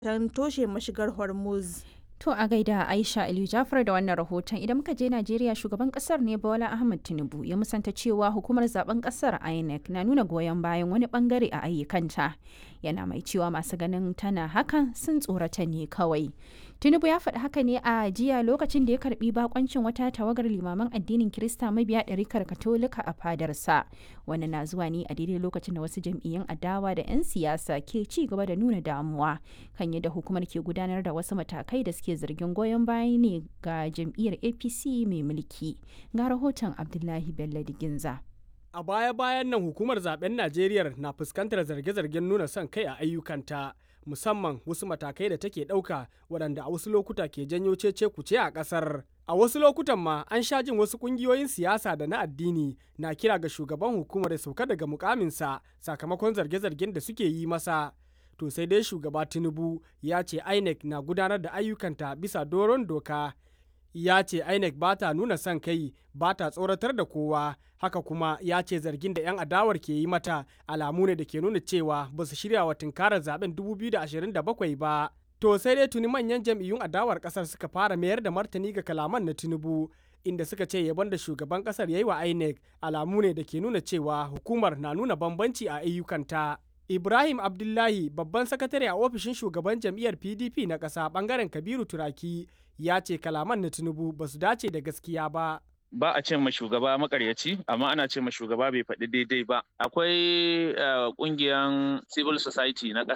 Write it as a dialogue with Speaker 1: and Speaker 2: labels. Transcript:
Speaker 1: don toshe mashigar Hormuz.
Speaker 2: To a gaida Aisha Aliyu Jafar da wannan rahoton idan muka je Najeriya shugaban kasar ne Bola Ahmed Tinubu ya musanta cewa hukumar zaben kasar INEC na nuna goyon bayan wani bangare a ayyukanta. Yana mai cewa masu ganin tana hakan sun tsorata ne kawai. Tinubu ya faɗi haka ne a jiya lokacin da ya karbi bakoncin wata tawagar limaman addinin Kirista mabiya ɗarikar Katolika a fadarsa. Wannan na zuwa ne a daidai lokacin da wasu jam'iyyun adawa da 'yan siyasa ke ci gaba da nuna damuwa kan yadda hukumar ke gudanar da wasu matakai da suke zargin goyon baya ne ga jam'iyyar APC mai mulki. Ga rahoton Abdullahi Bello Diginza.
Speaker 3: A baya-bayan nan hukumar zaben Najeriya na fuskantar zarge-zargen nuna son kai a ayyukanta. musamman wasu matakai da take ɗauka waɗanda a wasu lokuta ke janyo cece kuce a ƙasar. A wasu lokutan ma an sha jin wasu ƙungiyoyin siyasa da na addini na kira ga shugaban hukumar ya sauka daga mukaminsa sakamakon zarge-zargen da suke yi masa. To sai dai shugaba Tinubu ya ce INEC na gudanar da ayyukanta bisa doron doka. Ya ce INEC ba ta nuna son kai ba ta tsoratar da kowa haka kuma ya ce zargin da 'yan adawar ke yi mata alamu ne da ke nuna cewa ba su shirya wa tunkarar zaben 2027 ba. To sai dai tuni manyan jam'iyyun adawar kasar suka fara mayar da martani ga kalaman na Tinubu inda suka ce yabon da shugaban kasar ya yi wa INEC alamu ne da ke nuna cewa hukumar na nuna bambanci a ayyukanta. Ibrahim Abdullahi babban sakatare a ofishin shugaban jam'iyyar PDP na ƙasa bangaren Kabiru Turaki ya ce kalaman na Tinubu ba su dace da gaskiya ba.
Speaker 4: ba a ce ma shugaba makaryaci amma ana ce ma shugaba bai faɗi daidai ba akwai ƙungiyan civil society na